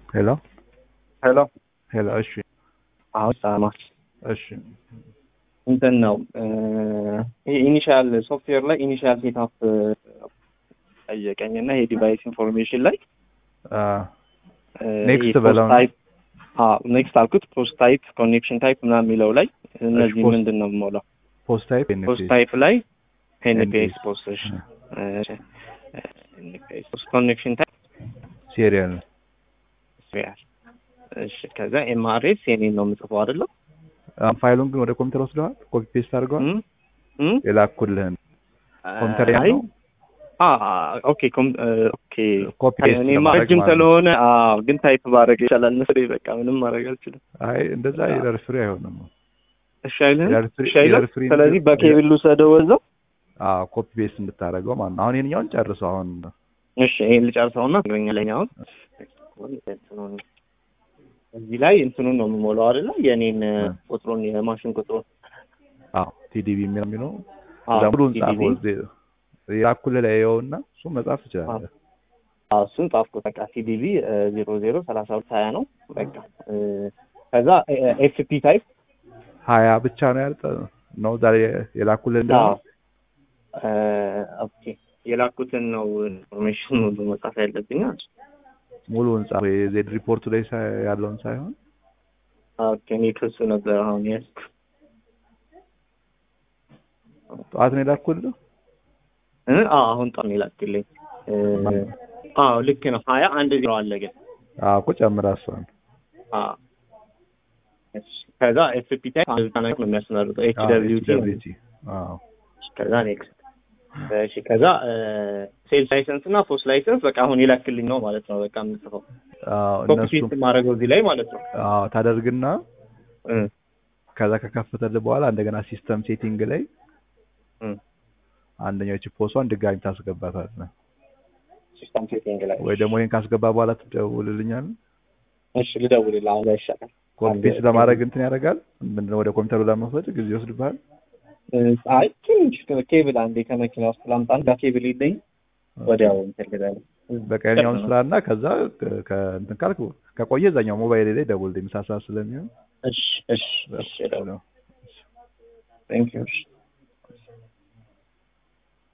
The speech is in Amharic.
ሄሎ ሄሎ ሄሎ። እሺ አሁን ሰማ እሺ እንትን ነው ይሄ ኢኒሻል ሶፍትዌር ላይ ኢኒሻል ሴትአፕ ጠየቀኝ እና ይሄ ዲቫይስ ኢንፎርሜሽን ላይ ኔክስት በለው ኔክስት አልኩት ፖስት ታይፕ ኮኔክሽን ታይፕ ምናምን የሚለው ላይ እነዚህ ፖስት- ምንድን ነው የምሞላው ፖስት ታይፕ ፖስት ታይፕ ላይ ኤንፒኤስ NPS ፖስት ኮኔክሽን ታይፕ ሲሪያል ሪያል እሺ ከዛ ኤምአርኤስ የኔን ነው የምጽፈው አይደለም ፋይሉን ግን ወደ ኮምፒውተር ወስደዋል። ኮፒ ፔስት አድርገዋል። እም? እም? የላኩልህን ኮምፒውተር አይ ያለው አ ኦኬ ኮም ኦኬ ኮፒ ፔስት እኔማ ለማድረግ ረጅም ማለት ነው። ስለሆነ አዎ ግን ታይፕ ባደረግ ይቻላል መሰለኝ በቃ ምንም ማድረግ አልችልም አይ እንደዛ ኤረር ፍሪ አይሆንም። እሺ አይልም ኤረር ፍሪ እሺ አይልም ኤረር ፍሪ ስለዚህ በኬብል ልውሰደው ወዘው አዎ ኮፒ ፔስት እንድታደርገው ማለት ነው። አሁን ይሄንኛውን ጨርሰው አሁን እሺ ይሄን ልጨርሰውና ትገኛለኝ አሁን እዚህ ላይ እንትኑን ነው የምሞላው አይደለ የኔን ቁጥሩን የማሽን ቁጥሩን አዎ ቲዲቢ የሚለው የሚለው አዎ፣ እዛ ሙሉን TDB ጻፈው እዚህ የላኩልህ ላይ ይኸውና እሱ መጻፍ ትችላለህ። አዎ እሱን ጻፍኩት በቃ ቲዲቢ ዜሮ ዜሮ ሰላሳ ሁለት ሀያ ነው በቃ እ፣ ከዛ ኤፍፒ ታይፕ ሀያ ብቻ ነው ያልጠ ነው ዛሬ የላኩልህ እንደ አዎ እ፣ ኦኬ የላኩትን ነው ኢንፎርሜሽን ሁሉ መጻፍ ያለብኝ ሙሉውን ጻፍ የዜድ ሪፖርቱ ላይ ሳይ- ያለውን ሳይሆን ኦኬ እኔ ከሱ ነበር አሁን ያዝኩ ጠዋት ነው የላኩልህ። እ፣ አዎ አሁን ጣም ይላክልኝ እ፣ አዎ ልክ ነው ሀያ አንድ ዜሮ አለ ግን አዎ እኮ ጨምራ እሷን አዎ እሺ፣ ከዛ ኤፍፒ ታይፕ አንድ ብቻ ነው የሚያስመርጠው ኤች ደብሊው ቲ HWT አዎ ከዛ ኔክስት እሺ ከዛ ሴልስ ላይሰንስ እና ፖስት ላይሰንስ በቃ አሁን ይላክልኝ ነው ማለት ነው በቃ የምጽፈው አዎ ኮፒ እነሱ ፔስት ማድረገው እዚህ ላይ ማለት ነው አዎ ታደርግና እ፣ ከዛ ከከፈተልህ በኋላ እንደገና ሲስተም ሴቲንግ ላይ እ፣ አንደኛው እቺ ፖስቷን ድጋሚ ታስገባታለህ ሲስተም ሴቲንግ ላይ ወይ ደግሞ ይሄን ካስገባ በኋላ ትደውልልኛለህ። እሺ ልደውልልህ አሁን ላይ ይሻላል ኮፒ አንድ- ፔስት ለማድረግ እንትን ያደርጋል። ምንድነው ወደ ኮምፒውተሩ ለመውሰድ ጊዜ ይወስድብሃል። እ፣ አይ ትንሽ ኬብል አንዴ ከመኪና ውስጥ ላምጣ አንድ ኬብል ይለኝ ወዲያው እንትን ልበል በቀኛውን ስራና ከዛ ከ- ከእንትን ካልክ ከቆየ እዛኛው ሞባይል ላይ ደውል ምሳ ሰዓት ስለሚሆን እሺ እሺ እሺ ቴንክ ዩ